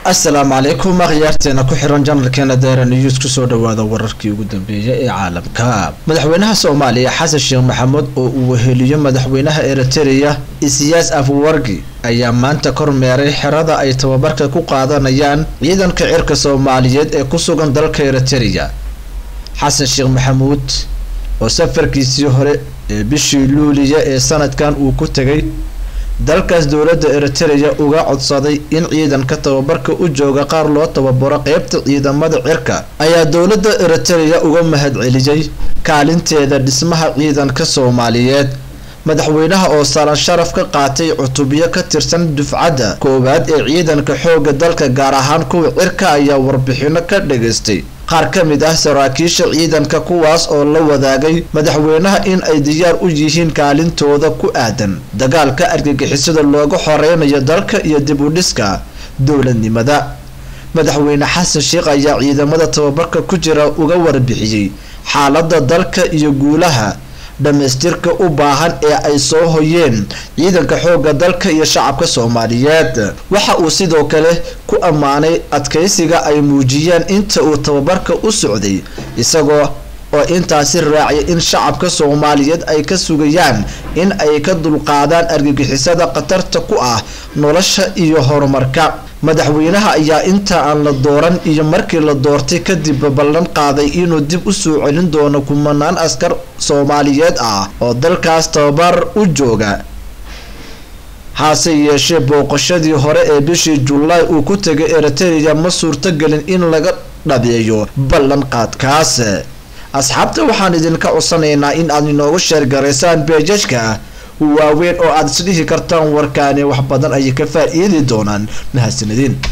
asalaamu calaykum akhyaarteena ku xiran janalkeena deera news kusoo dhawaada wararkii ugu dambeeyay ee caalamka madaxweynaha soomaaliya xasan sheekh maxamuud oo uu weheliyo madaxweynaha eritereya isiyaas afwargi ayaa maanta kormeeray xerada ay tababarka ku qaadanayaan ciidanka cirka soomaaliyeed ee ku sugan dalka eritereya xasan sheekh maxamuud oo safarkiisii hore ee bishii luuliya ee sanadkan uu ku tegay dalkaas dowladda eritereya uga codsaday in ciidanka tababarka u jooga qaar loo tababaro qeybta ciidamada cirka ayaa dowladda eritereya uga mahadceliyey kaalinteeda dhismaha ciidanka soomaaliyeed madaxweynaha oo salan sharaf ka qaatay cutubyo ka tirsan dufcadda koowaad ee ciidanka xooga dalka gaar ahaan kuwa cirka ayaa warbixino ka dhageystay qaar ka mid ah saraakiisha ciidanka kuwaas oo la wadaagay madaxweynaha in ay diyaar u yihiin kaalintooda ku aadan dagaalka argagixisada looga xoreynayo dalka iyo dib u dhiska dowladnimada madaxweyne xasan sheekh ayaa ciidamada tababarka ku jira uga warbixiyey xaalada dalka iyo guulaha dhamaystirka u baahan ee ay soo hoyeen ciidanka xooga dalka iyo shacabka soomaaliyeed waxa uu sidoo kale ku ammaanay adkeysiga ay muujiyeen inta uu tababarka u socday isagoo oo intaasi raaciyay in shacabka soomaaliyeed ay ka sugayaan in ay ka dulqaadaan argagixisada khatarta ku ah nolosha iyo horumarka madaxweynaha ayaa inta aan la dooran iyo markii la doortay kadib ballan qaaday inuu dib u soo celin doono kumanaan askar soomaaliyeed ah oo dalkaas tababar u jooga hase yeeshee booqashadii hore ee bishii julaay uu ku tegay eritereya ma suurtogelin in laga dhabeeyo ballan qaadkaas asxaabta waxaan idinka codsanaynaa in aad inoogu sheergaraysaan beejajka waaweyn oo aada isdhihi kartaan warkaani wax badan ayay ka faa-iidi doonaan mahadsanidin